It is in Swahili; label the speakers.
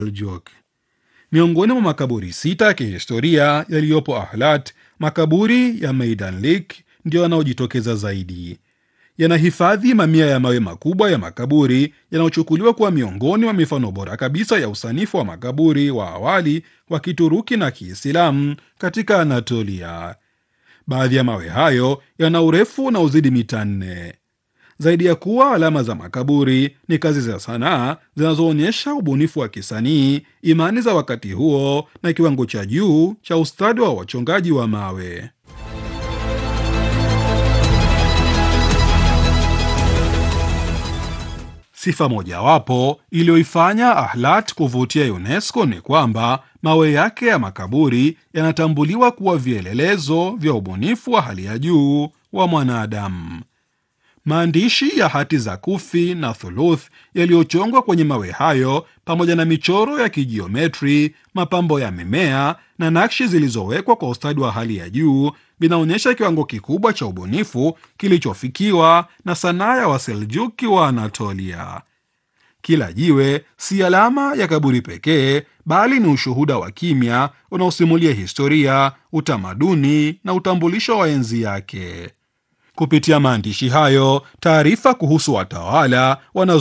Speaker 1: Seljuk. Miongoni mwa makaburi sita ya kihistoria yaliyopo Ahlat, makaburi ya Maidanlik ndiyo yanayojitokeza zaidi. Yanahifadhi mamia ya mawe makubwa ya makaburi yanayochukuliwa kuwa miongoni mwa mifano bora kabisa ya usanifu wa makaburi wa awali wa Kituruki na Kiislamu katika Anatolia. Baadhi ya mawe hayo yana urefu unaozidi mita nne. Zaidi ya kuwa alama za makaburi, ni kazi za sanaa zinazoonyesha ubunifu wa kisanii, imani za wakati huo na kiwango cha juu cha ustadi wa wachongaji wa mawe. Sifa mojawapo iliyoifanya Ahlat kuvutia UNESCO ni kwamba mawe yake ya makaburi yanatambuliwa kuwa vielelezo vya ubunifu wa hali ya juu wa mwanadamu. Maandishi ya hati za Kufi na Thuluth yaliyochongwa kwenye mawe hayo pamoja na michoro ya kijiometri, mapambo ya mimea na nakshi zilizowekwa kwa ustadi wa hali ya juu vinaonyesha kiwango kikubwa cha ubunifu kilichofikiwa na sanaa ya Waseljuki wa Anatolia. Kila jiwe si alama ya kaburi pekee, bali ni ushuhuda wa kimya unaosimulia historia, utamaduni na utambulisho wa enzi yake. Kupitia maandishi hayo, taarifa kuhusu watawala wana